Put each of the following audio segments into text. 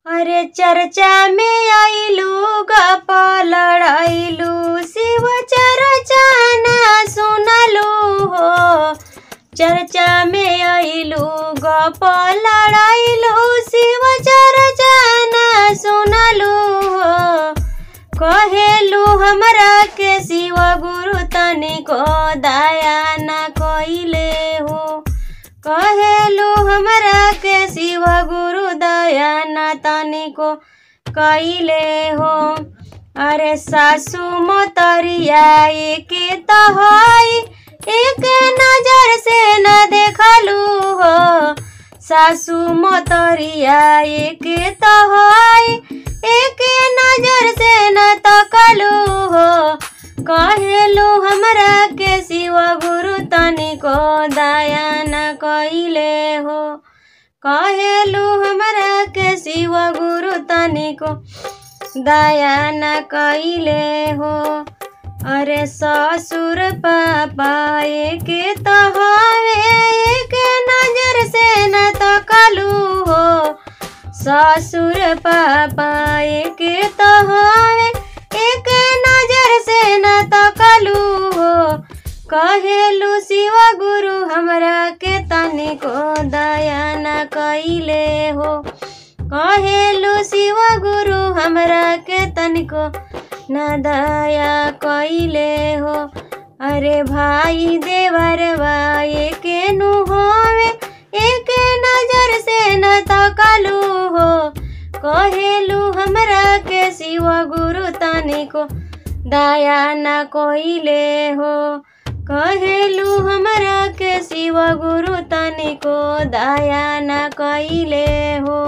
अरे चर्चा में आइलू गप लड़ाइलू शिव चर्चा ना सुनलू हो चर्चा में आइलू गप लड़ाइलू शिव चर्चा ना सुनलू हो कहेलू हमरा के शिव गुरु तनिको दया न कइले हो कहेलू हमरा के शिव गुरु दया न तनिको कइले हो अरे सासू मोतरिया एक तहई एक नजर से न देखलू हो सासू मोतरिया एक तहई एक नजर से न तकलू हो कहेलू हमरा के शिव गुरु तनिको दया न कइले हो कहेलू हमरा के शिव गुरु तनिको दया न कइले हो अरे ससुर पापा एक तहवे एक नजर से न तकलू हो ससुर पापा एक तहवे एक नजर से न तकलू हो कहेलू शिव गुरु हमरा के तनिको दया न कइले हो कहेलू शिव गुरु हमरा के तनिको न दया कइले हो अरे भाई देवर भाई के नु होवे एक नजर से न तकलू हो कहेलू हमरा के शिव गुरु तनिको दया न कइले हो कहेलू हमरा के शिव गुरु तनिको दया न कइले हो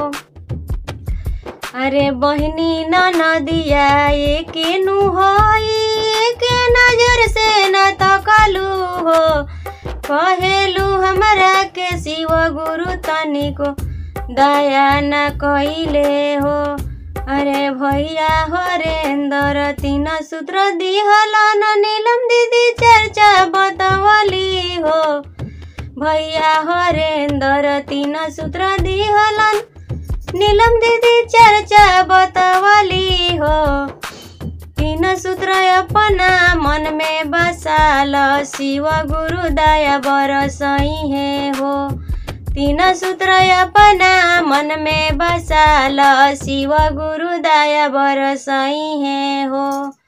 अरे बहनी न नदिया एक नु होई एक नजर से न तकलू हो कहेलू हमरा के शिव गुरु तनिको दया न कइले हो अरे भैया हरेंदर तीन सूत्र दिहलन नीलम दीदी चर्चा बतवली हो भैया हरेंदर तीन सूत्र दिहलन नीलम दीदी चर्चा बतवली हो तीन सूत्र अपना मन में बसाल शिव गुरु दया बरसई है हो तीन सूत्र अपना मन में बसाल शिव गुरु दया बरसई है हो